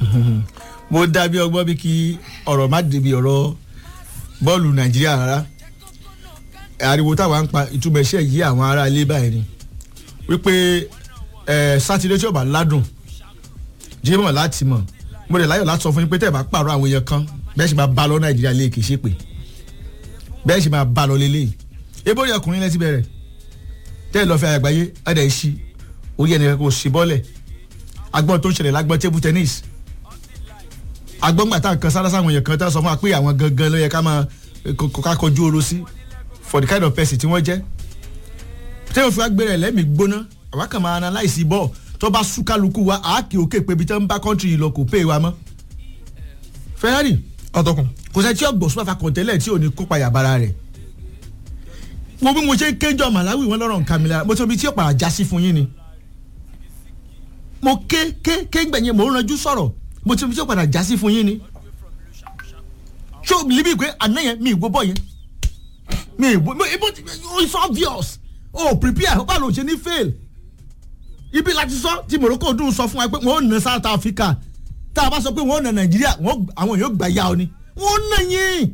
mo dábí ọgbọ́n bí kí ọ̀rọ̀ má débi ọ̀rọ̀ bọ́ọ̀lù nàìjíríà rárá ariwo táwa ń pa ìtumọ̀ iṣẹ́ yìí àwọn ará ilé báyìí ni wípé ẹ sátidé tí ó bá ládùn jímọ̀ láti mọ̀ mo lè láyọ̀ láti sọ fún yín pé tẹ́ ẹ bá pààrọ̀ àwọn èèyàn kan bẹ́ẹ̀ sì máa bá lọ nàìjíríà lé kìí ṣe pé bẹ́ẹ̀ sì máa bá lọ lélẹ̀ ebó rí ọkùnrin lẹ́tí bẹ̀rẹ̀ tẹ́ ẹ lọ́ọ́ fẹ́ àgbáyé ẹ̀dẹ̀ ìṣí orí ẹnìkan kò sí bọ́ọ̀lẹ̀ agbọ́n tó ń ṣẹlẹ̀ lágbọ́n table tennis agbọ́ngbà tá a kan sára sáwọn èèyàn kan tá a sọ fún wa pé àwọn gangan ló yẹ ká máa ká kọjú oró sí for the kind of person tí wọ́n jẹ́ tí wọ́n fi wá gbére ẹ̀lẹ́mì gbóná àwa kàn máa analyse bọ́ọ̀ tó bá sú kálukú wa àákè òkè pé ibi tó ń bá country yìí lọ kò pé wa mọ́ Ferrari ọtọkùn kò sẹ́ tí ọgbọ̀n super falcon tẹ́lẹ̀ tí ò ní kópa yàbára rẹ̀ wo bí mo ṣe ń kéjọ Malawi wọn lọ́rọ̀ nǹkan mi lára mo ti omi tí ó padà já sí fún yín ni mo ké ké ké gbẹ̀yìn mo ń ranjú sọ̀rọ̀ mo ti omi tí ó padà já sí fún yín ni ṣó libi pé àná yẹn mi ìgbó bọ̀ yẹn mi ìgbó ibo it's obvious oh prepare báwo ló ṣe ní fail ibi láti sọ tí Morocco dùn sọ fún wa pé wọn ò na South Africa tá a bá sọ pé wọn ò na Nàìjíríà àwọn yóò gbà yá ọ ni wọn ò na yín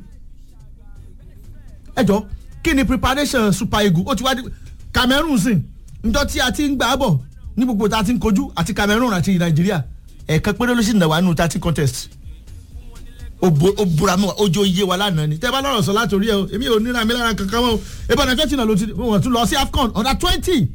ẹ jọ kí ni preparation Super Eagles ó ti wá di Cameroon sìn njọ tí a ti ń gbà bọ̀ ní gbogbo tá a ti ń kojú àti Cameroon àti Nàìjíríà ẹ̀ẹ̀kan péré ló sì nà wá nù thirty contest ó bura mọ́ ojú iye wa lánàá ni tẹ́ bá lọ́rọ̀ sọ láti orí ẹ o èmi ò níra mi lára kankan mọ́ o ìbọn àjọ tí náà ló ti wọ́n tún lọ sí AFCON ọ̀dà twenty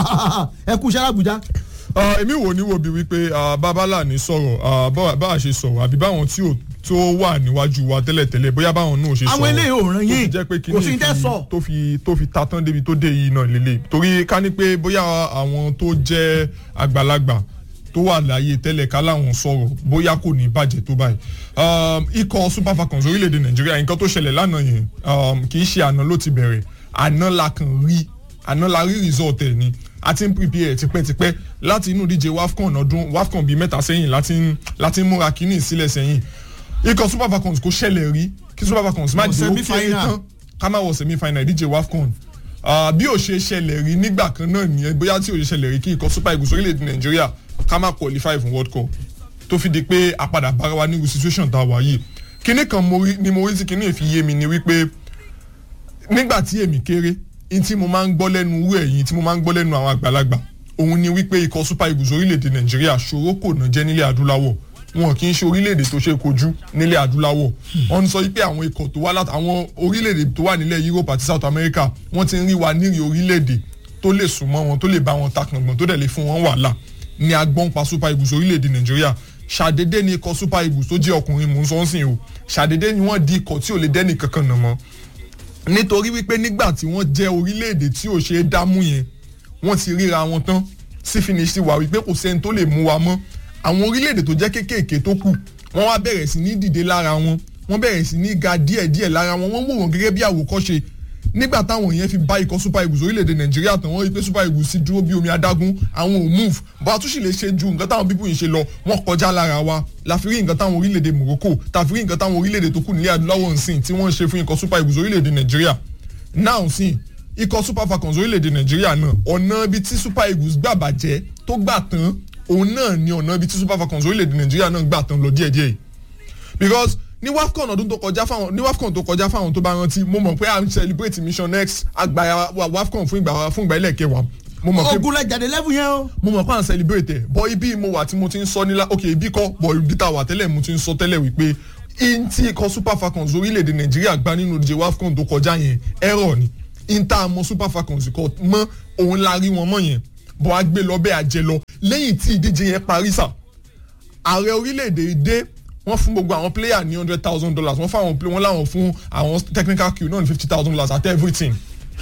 ẹ kú iṣẹ́ Àbújá. èmi wò ní wo bí wípé babalá ní sọ̀rọ̀ bá a ṣe sọ̀rọ̀ àbí báwọn tí ò tó wà níwájú wa tẹ́lẹ̀tẹ́lẹ̀ bóyá báwọn náà ṣe sọ̀rọ̀ àwọn eléyìí ò ràn yín kò sí tẹ́ sọ. tó fi tó fi ta tán débi tó dé yìí náà lélẹ̀ torí ká ní pé bóyá àwọn tó jẹ́ àgbàlagbà tó wà láàyè tẹ́lẹ̀ ká láwọn sọ̀rọ̀ bóyá kò ní bàjẹ́ tó báyìí ikọ̀ super falcons orílẹ̀-èdè nàìjíríà nǹkan tó ṣẹlẹ̀ lánàá yẹn kì í ṣe àná ló ti bẹ̀rẹ̀ àná la kàn rí àná la rí result ẹ̀ ni a ti ń prepare tipẹ́tipẹ́ láti inú díje wafcon ọdún wafcon bíi mẹ́ta sẹ́yìn láti ń múra kínní sílẹ̀ sẹ́yìn ikọ̀ super falcons kò ṣẹlẹ̀ rí kí super falcons má di ó kéré tán ká má wọ semi final díje wafcon bí ó ṣe ṣẹlẹ̀ rí nígbà kan náà nìyẹn bóyá tí ó ṣe ṣẹlẹ̀ rí kí ikọ̀ super eagles orílẹ̀-èdè nàìjíríà ká má qualify fún world cup tó fi di pé àpadà bára wa ní situation tá a wà yìí kinní kan ni mo rí tí kinní fi yé mi ni wípé nígbà tí èmi kéré ní tí mo máa ń gbọ́ lẹ́nu owó ẹ̀yìn tí mo máa ń gbọ́ lẹ́nu àwọn àgbàlagbà òun ni wípé ikọ̀ super eagles orílẹ̀-èdè nàìjíríà ṣòro kò ná jẹ́ nílẹ̀ adúláwọ̀ wọn kì í ṣe orílẹ̀-èdè tó ṣe kojú nílẹ̀ adúláwọ̀ wọ́n sọ wípé àwọn ikọ̀ tó wá láti àwọn orílẹ̀-èdè tó wà nílẹ̀ Europe àti South America wọ́n ti ń rí wa nírì orílẹ̀-èdè tó lè súnmọ́ wọn tó lè bá wọn takàngbọ̀n tó dẹ̀ lè fún wọn wàhálà ní agbọ́n pa super eagles orílẹ̀-èdè nàìjíríà ṣàdédé ni ikọ̀ super eagles tó jẹ́ ọkùnrin mò ń sọ ń sìn o ṣàdédé ni wọ́n di ikọ̀ tí ò lè dẹ́nì kankan nà mọ́ nítorí wípé nígbà tí wọ́n jẹ́ orílẹ̀-èdè tí ò ṣe é dámú yẹn wọ́n ti ríra wọn tán sí finish wa wípé kò sẹ́ni tó lè mú wa mọ́ àwọn orílẹ̀-èdè tó jẹ́ kéékèèké tó kù wọ́n wá bẹ̀rẹ̀ sí ní dìde lára wọn wọ́n bẹ̀rẹ̀ sí ní ga díẹ̀díẹ̀ lára wọn wọ́n wò wọ́n gẹ́gẹ́ bí àwòkọ́ṣe nígbà táwọn yẹn fi bá ikọ̀ super eagles orílẹ̀-èdè nàìjíríà tán wọ́n rí pé super eagles ti dúró bí omi adágún àwọn ò move bó a tún sì lè ṣe ju nǹkan táwọn pípọ̀ yìí ṣe lọ wọ́n kọjá lára wa la fi rí nǹkan táwọn orílẹ̀-èdè morocco ta fi rí nǹkan táwọn orílẹ̀-èdè tó kù nílẹ̀ adúláwọ̀ nsìn tí wọ́n ń ṣe fún ikọ̀ super eagles orílẹ̀-èdè nàìjíríà now sìn ikọ̀ super falcons orílẹ̀-èdè nàìjíríà náà ọ̀nà ibi tí super eagles gbà bàjẹ́ tó gbà tán òun náà ni ọ̀nà ibi tí super falcons orílẹ̀-èdè nàìjíríà náà gbà tán lọ díẹ̀díẹ̀ because ní wafcon ọdún tó kọjá fáwọn ní wafcon tó kọjá fáwọn tó bá rántí mo mọ̀ pé à ń celebrate mission x àgbà wafcon fún ìgbà fún ìgbà ilẹ̀ kẹwàá mo mọ̀ pé ogun lẹ jáde lẹ́fù yẹn o. mo mọ̀ pé à ń celebrate ẹ̀ bọ́ ibi mo wà tí mo ti ń sọ nílá ok ibi kọ́ bọ̀ ibi tá a wà tẹ́lẹ̀ mo ti ń sọ tẹ́lẹ̀ wípé in tí ikọ̀ super falcons orílẹ̀-èdè nàìjíríà gbá nínú ìdíje wafcon tó kọjá yẹn error ni in tá a mọ super falcons kọ mọ́ òun la rí wọn mọ́ yẹn bọ́ a gbé lọ bẹ́ẹ̀ àjẹ lọ lẹ́yìn tí ìdíje yẹn parí sà ààrẹ orílẹ̀-èdè dé wọ́n fún gbogbo àwọn player ní hundred thousand dollars wọ́n fáwọn play wọ́n láwọn fún àwọn technical crew náà ní fifty thousand dollars at everything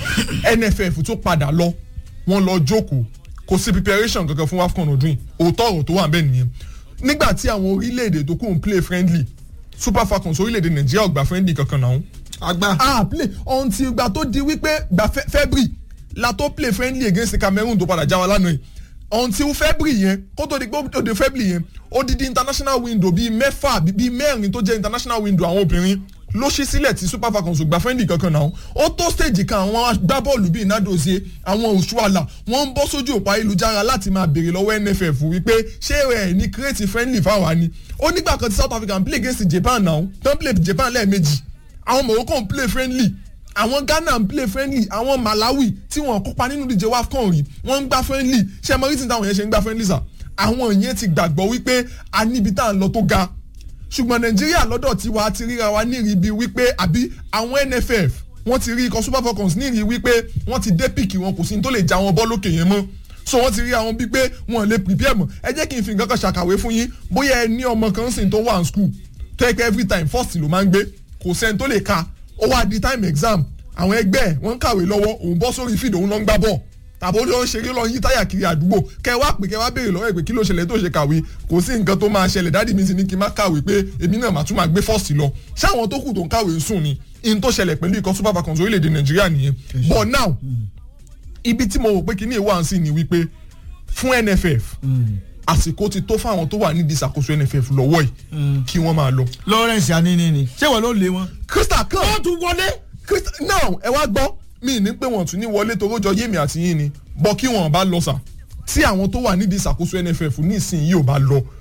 nff tó padà lọ wọ́n lọ jókòó kò sí preparation kankan fún wafcon ọdún yìí òótọ́ ọ̀rọ̀ tó wà bẹ́ẹ̀ nìyẹn nígbà tí àwọn orílẹ̀-èdè tó kù ń play friendly super falcons orílẹ̀-èdè nàìjíríà ò gbà friendly kankan náà. àgbà. ah play until ìgbà tó di wípé gba february la tó play friendly against cameroon tó padà já wa lánàá yìí until february yẹn kó tó di pé ó di february yẹn ó di di international window bíi mẹ́fà bíi mẹ́rin tó jẹ́ international window àwọn obìnrin ló ṣí sílẹ̀ tí super falcons ò gba friendly kankan náà ó tó stage kan àwọn agbábọ́ọ̀lù bíi nadozie àwọn òṣùwàlà wọ́n ń bọ́ sójú òpó ayélujára láti máa béèrè lọ́wọ́ nff wípé ṣé ẹ̀ ní create friendly fáwa ni ó nígbà kan tí south africa ń play against japan náà tó ń play japan lẹ́ẹ̀mejì àwọn morocco ń play friendly àwọn ghana ń play friendly àwọn malawi tí wọn kópa nínú díje wafcon rí wọn ń gbá friendly ṣé ẹ mọ reason táwọn yẹn ṣe ń gbá friendly sà àwọn yẹn ti gbàgbọ́ wípé a níbi tá à ń lọ tó ga ṣùgbọ́n nàìjíríà lọ́dọ̀ tiwa ti ríra wa nírì bíi wípé àbí àwọn nff wọ́n ti rí ikọ̀ super falcons nírì wípé wọ́n ti dé píìkì wọn kò sí ní tó lè já wọn bọ́ lókè yẹn mọ́ so wọ́n ti rí àwọn bíi pé wọ́n lè prepare mọ́ ẹ jẹ́ kí n fi nǹkan kan ṣàkàwé fún yín bóyá ẹ ní ọmọ kan sìn tó wà ní school tó yẹ kí every time first ló máa ń gbé kò sẹ́ni tó lè ka ó wá di time exam àwọn ẹgbẹ́ ẹ̀ wọ́n ń kàwé lọ́wọ́ òun bọ́ sórí fídíò òun lọ ń gbá bọ́ọ̀ tàbí ó lọ ń ṣeré lọ yí táyà kiri àdúgbò kẹ wá pé kẹ wá béèrè lọ́wọ́ ẹ̀ pé kí ló ṣẹlẹ̀ tó ṣe kàwé kò sí nǹkan tó máa ṣẹlẹ̀ dáàdì mi sì ní kí n má kàwé pé èmi náà màá tún máa gbé fọ́ọ̀sì lọ ṣáwọn tó kù tó ń kàwé ń sùn ni in tó ṣẹlẹ̀ pẹ̀lú ikọ̀ super falcons orílẹ̀-èdè nàìjíríà nìyẹn but now ibi tí mo rò pé kíní ìwà sí ni wípé fún nff àsìkò ti tó fáwọn tó wà nídìí ìṣàkóso nff lọ́wọ́ yìí kí wọ́n máa lọ. lawrence anini ni ṣé wọn ló lé wọn. crystal kan wọ́n tún wọlé. crystal now ẹ wá gbọ́ mi ní pé wọ́n tún ní wọlé torójọ yémi àti yín ni bọ́ kí wọ́n bá lọ sà tí àwọn tó wà nídìí ìṣàkóso nff nísìnyí ò bá lọ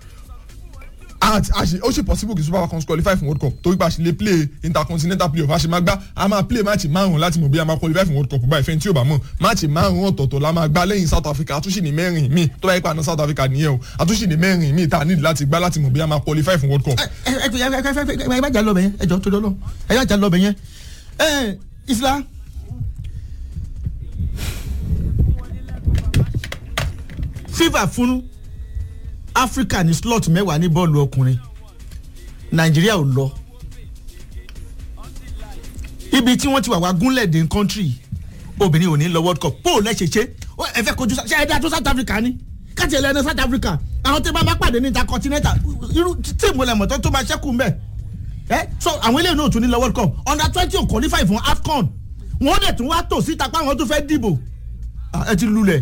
ó ṣe possible kí super falcons qualify fún world cup torí pé a ṣe lè play intercontinental playoff a ṣe máa gbá a máa play máàcì márùn láti mọ̀ bí a máa qualify fún world cup báyìí fẹ́ni tí ò bá mọ̀ máàcì márùn ọ̀tọ̀ọ̀tọ̀ la máa gbá lẹ́yìn south africa àtúnṣe ní mẹ́rin míì tó bá yẹ pa àná south africa nìyẹn o àtúnṣe ní mẹ́rin míì tá a nílò láti gbá láti mọ̀ bí a máa qualify fún world cup. ẹ ẹ ẹ ẹ bá jà lọ bẹ yẹn ẹ jọ tó lọ ẹ bá jà lọ bẹ yẹn ẹ isla. fifa fún africa ní slot mẹ́wàá ní bọ́ọ̀lù ọkùnrin nàìjíríà ò lọ ibi tí wọ́n ti wà wá gúnlẹ̀ dé country obìnrin ò ní lọ world cup bó o lẹ́ ṣe ṣe ẹ fẹ́ kojú ṣe ẹ dá tó south africa ni káàtì ẹ lẹ́nu south africa àwọn tí wọ́n bá pàdé ní intercontinental irú tíìmù lẹ́mọ̀ tó tó máa ṣẹ́kù mbẹ́ ẹ so àwọn eléyìí náà tún ní lọ world cup under twenty ò qualify fún afcon wọ́n dẹ̀ tún wá tò síta pé àwọn tó fẹ́ dìbò ẹ ti lulẹ̀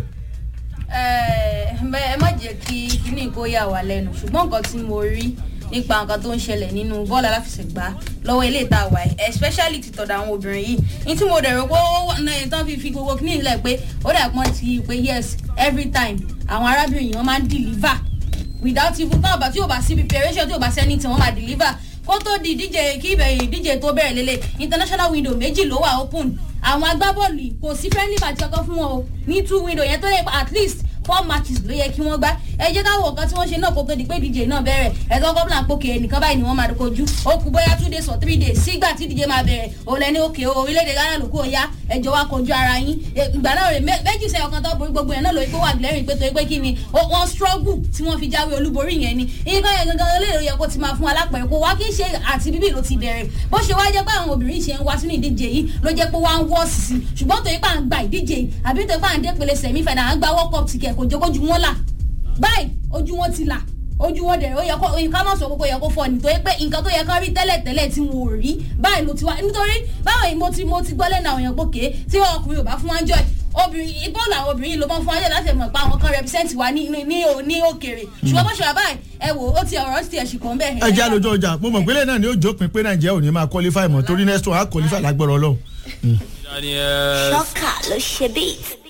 ẹ má jẹ́ kí kíní kó yà wá lẹ́nu ṣùgbọ́n nǹkan tí mo rí nípa nǹkan tó ń ṣẹlẹ̀ nínú bọ́ọ̀lù aláfẹsẹ̀gbá lọ́wọ́ ilé ìta wà ẹ̀ especially ti tọ̀dọ̀ àwọn obìnrin yìí ní tí mo dẹ̀rọ pé ó náà tán fi fi gbogbo kíní ìlẹ̀ pé ó dà pọ́n ti pé yes every time àwọn arábìnrin yìí wọ́n máa ń deliver without even tán àbá tí ò bá sí preparation tí ò bá sẹ́ni tí wọ́n máa deliver kó tó di ìdíje kí ìbẹ̀rẹ̀ ìdíje tó bẹ̀rẹ̀ lélẹ̀ international window méjì ló wà open àwọn agbábọ́ọ̀lù kò sí friendly match kankan fún wọn o ní two window yẹn tó lè at least four matches ló yẹ kí wọ́n gbá ẹ jẹ́ káwọ̀ nǹkan tí wọ́n ṣe náà kó tó di pé ìdíje náà bẹ̀rẹ̀ ẹ̀tọ́ gómìnà pòkè ẹnìkan báyìí ni wọ́n máa kojú ó kú bóyá two days or three days sígbà tí ìdíje máa bẹ̀rẹ̀ òun lẹ́ni òkè orílẹ̀-èdè ghana ló kó ya ẹjọ́ wa kojú ara yín ìgbà náà rè méjì sẹ́yọ̀ kan tó borí gbogbo yẹn náà lórí pé wà lẹ́rìn pé torí pé kí ni wọ́n struggle tí wọ́n fi jáwé olúborí yẹn ni nǹkan yẹn gangan olóòrò yẹ kó ti máa fún alápẹ̀rẹ̀ kó wá kí n ṣe àti bíbí ló ti bẹ̀rẹ̀ bó ṣe wá jẹ́ pé àwọn obìnrin ṣe ń wá sínú ìdíje yìí ló jẹ́ pé wọ́n á wọ́ sí i ṣùgbọ́n torí pé à ń gba ìdíje yìí àbí torí pé à ń dé pele sẹ̀mí fẹ̀dà à ń gba world cup ticket kò jókòjú wọn là báyìí ojú wọn ti là ojú wọn dẹ̀ ó yẹ kó ká má sọ kókó yẹ kó fọ nítorí pé nǹkan tó yẹ ká rí tẹ́lẹ̀ tẹ́lẹ̀ tí wọn ò rí báyìí ló ti wá nítorí báwọn mo ti mo ti gbọ́ lẹ́nu àwọn èèyàn pòkè tí ọkùnrin ò bá fún wọn jọ obìnrin bọ́ọ̀lù àwọn obìnrin ló mọ́ fún wájú láti mọ̀ pé àwọn kan represent wa ní ní ní òkèrè ṣùgbọ́n bó ṣe wà báyìí ẹ wò ó ti ọ̀rọ̀ ti ẹ̀sìn kan bẹ́ẹ̀. ẹ jẹ́ àlejò ọjà mo mọ̀ pé lẹ́yìn náà ni ó jópin pé nàìjíríà ò ní máa qualify mọ́ torí next one á qualify lágbára ọlọ́run. ṣọ́kà ló ṣe bíi.